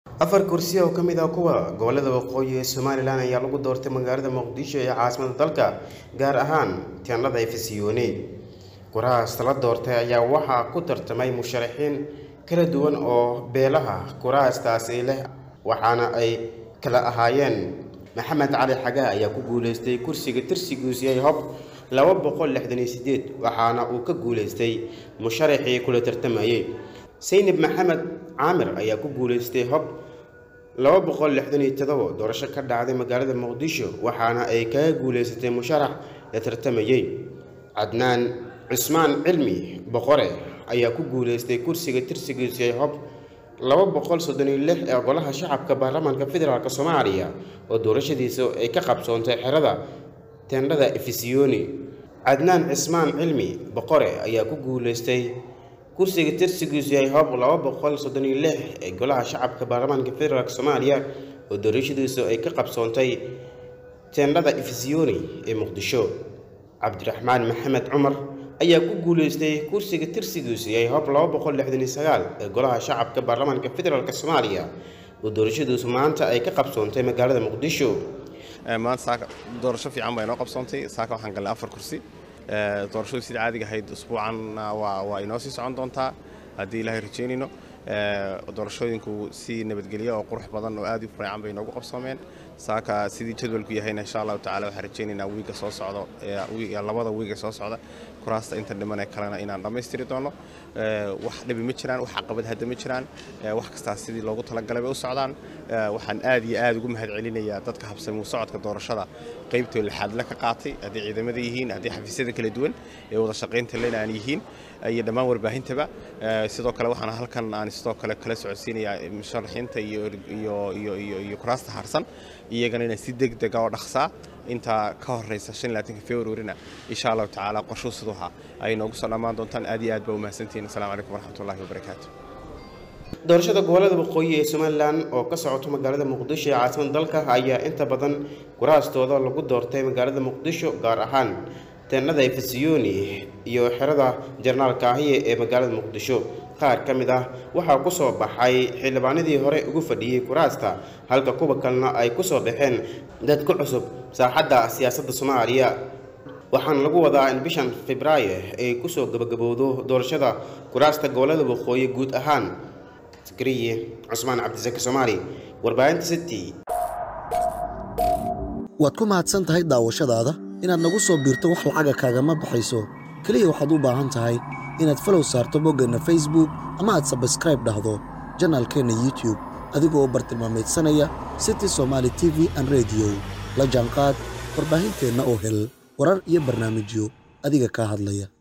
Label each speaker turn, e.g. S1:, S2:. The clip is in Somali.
S1: afar kursi oo ka mid ah kuwa gobolada waqooyi ee somalilan ayaa lagu doortay magaalada muqdisho ee caasimada dalka gaar ahaan teendhada efesiyoni kurahaas la doortay ayaa waxaa ku tartamay musharaxiin kala duwan oo beelaha kurahaastaasi leh waxaana ay kala ahaayeen maxamed cali xagaa ayaa ku guuleystay kursiga tirsigiisu yahay hob laba boqol lixdan iyo sideed waxaana uu ka guuleystay musharaxii kula tartamayey saynab maxamed caamir ayaa ku guuleystay hob laba boqol lixdan iyo todobo doorasho ka dhacday magaalada muqdisho waxaana ay kaga guuleysatay musharax la tartamayey cadnaan cusmaan cilmi boqore ayaa ku guuleystay kursiga tirsigiisu yahay hob laba boqol soddon iyo lix ee golaha shacabka baarlamaanka federaalk soomaaliya oo doorashadiisa ay ka qabsoontay xerada teendhada efesiyoni cadnaan cismaan cilmi boqore ayaa ku guuleystay kursiga tirsigiisu yahay hob laba boqol soddon iyo lix ee golaha shacabka baarlamaanka federaalk soomaaliya oo doorashadiisu ay ka qabsoontay teendhada efesiyoni ee muqdisho cabdiraxmaan maxamed cumar ayaa ku guuleystay kursiga tirsigiisu yahay hob laba boqol lixdan iyo sagaal ee golaha shacabka baarlamaanka federaalk soomaaliya oo doorashadiisu maanta ay ka qabsoontay magaalada muqdisho
S2: maanta saaka doorasho fiican baa inoo qabsoontay saaka waxaan galnay afar kursi doorashadu sida caadiga ahayd usbuucanna waa waa inoo sii socon doontaa haddii ilaahay rajeynayno doorashooyinku si nabadgelyo oo qurux badan oo aad u fiican bay inoogu qabsoomeen saaka sidii jadwalku yahayna insha allahu tacala waxaan rajaynaynaa wiiga soo socdo labada wiiga soo socda kuraasta inta dhiman ee kalena inaan dhammaystiri doono wax dhibi ma jiraan wax caqabad hadda ma jiraan wax kastaa sidii loogu talagalay bay u socdaan waxaan aad iyo aad ugu mahad celinayaa dadka habsamuu socodka doorashada qaybtoo lixaadle ka qaatay haddii ciidamada yihiin haddii xafiisyada kala duwan ee wada shaqaynta lena aan yihiin iyo dhammaan warbaahintaba sidoo kale waxaan halkan aan sidoo kale kala socodsiinayaa musharaxiinta iyo kuraasta harsan iyagana inaan si deg dega oo dhaqsaa intaa ka horeysa februarina insha allahu tacaala qorshuu siduha ay noogu soo dhammaan doontaan aad iyo aad baa umahadsantihiin assalamu calaykum waraxmatullahi wabarakaatu
S1: doorashada gobolada waqooyi ee somalilan oo ka socoto magaalada muqdisho ee caasimada dalka ayaa inta badan kuraastooda lagu doortay magaalada muqdisho gaar ahaan teennada efesiyoni iyo xerada jarnaal kaahiye ee magaalada muqdisho qaar ka mid ah waxaa ku soo baxay xildhibaanadii hore ugu fadhiyey kuraasta halka kuwa kalena ay ku soo baxeen dad ku cusub saaxadda siyaasadda soomaaliya waxaana lagu wadaa in bishan febraayo ay kusoo gabagabowdo doorashada kuraasta gobolada waqooyi guud ahaan sakariye cusmaan cabdisaki soomaali warbaahinta city
S3: waad ku mahadsan tahay daawashadaada inaad nagu soo biirto wax lacaga kaagama baxayso keliya waxaad u baahan tahay inaad falow saarto boggeenna facebook ama aad sabskraib dhahdo janaalkeenna youtube adigoo u bartilmaamaydsanaya city somaali t v an rediyo la jaanqaad warbaahinteenna oo hel warar iyo barnaamijyo adiga kaa hadlaya